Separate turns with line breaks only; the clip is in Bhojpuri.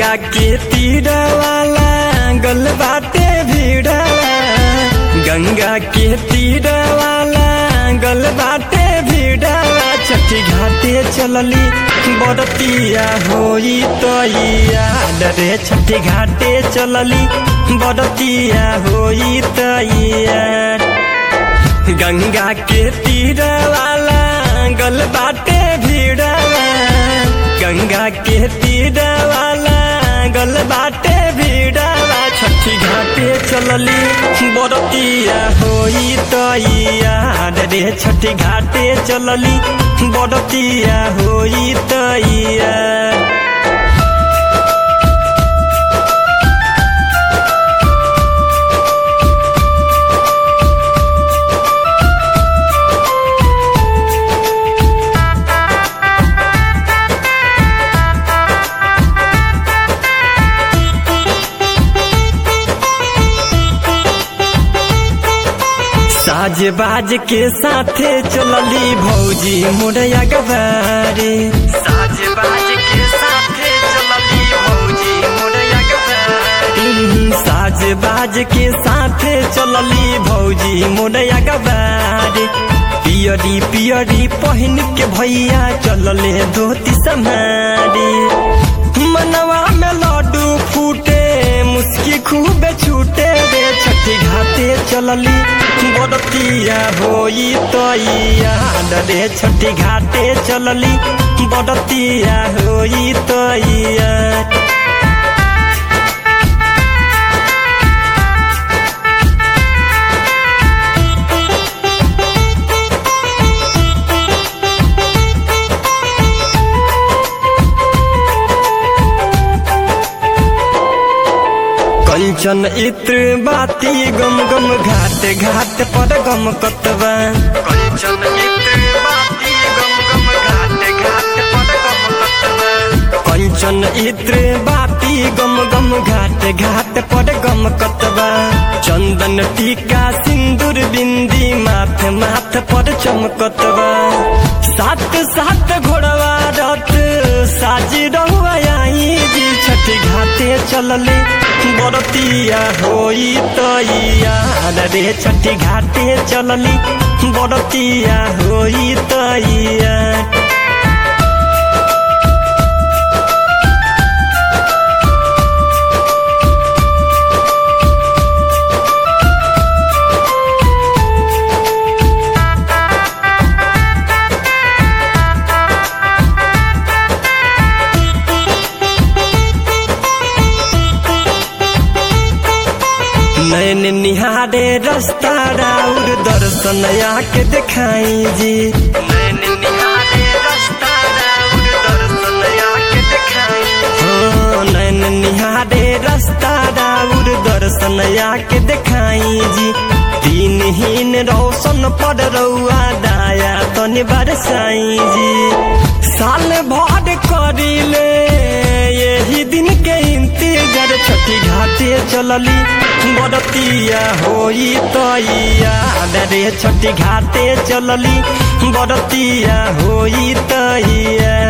गंगा के तीरवाला गल बाटे भीड़ा गंगा के तीरवाला गल बाटे भीड़ा छठी घाटे चलली बरतिया होई तैया डरे छठी घाटे चलली बरतिया होई तैया गंगा के तीरवाला गल बाटे भीड़ा गंगा के तीरवाला गल बाटे भीड़ा छठी घाटे चलली बरतिया होई तैया रे छठी घाटे चलली बरतिया होई तैया साज बाज के साथे चलली भौजी मुरैया गवारे साज बाज के साथे चलली भौजी मुरैया गवारे साज बाज के साथे चलली भौजी मुरैया गवारे पियरी पियरी पहन के भैया चलले धोती समारी मनवा में लड्डू फूटे मुस्की खूबे छूटे रे छठी घाटे चलली बरतिया होई तैया रे छठी घाटे चलली बरतिया होई तैया कंचन इत्र बाती गम गम घाट घाट पर गम कतवा कंचन इत्र बाती गम गम घाट घाट पर गम कतवा कंचन इत्र बाती गम गम घाट घाट पर गम कतवा चंदन टीका सिंदूर बिंदी माथ माथ पर चमकतवा सात सात घोड़वा रथ साज रहुआ आई जी छठी घाटे चलले बरतिया होई तैया रे छठी घाटे चलली बरतिया होई तैया नैन निहारे रास्ता राउर दर्शन आके दिखाई जी नैन निहारे रास्ता राउर दर्शन आके दिखाई हो नैन निहारे रास्ता राउर दर्शन आके दिखाई जी दिनहीन रोशन पर रउआ दाया तनि बरसाई जी साल भर करिले यही दिन के इंतजार छठी घाटे चलली बरतिया होई तैया रे छठी घाटे चलली बरतिया होई तैया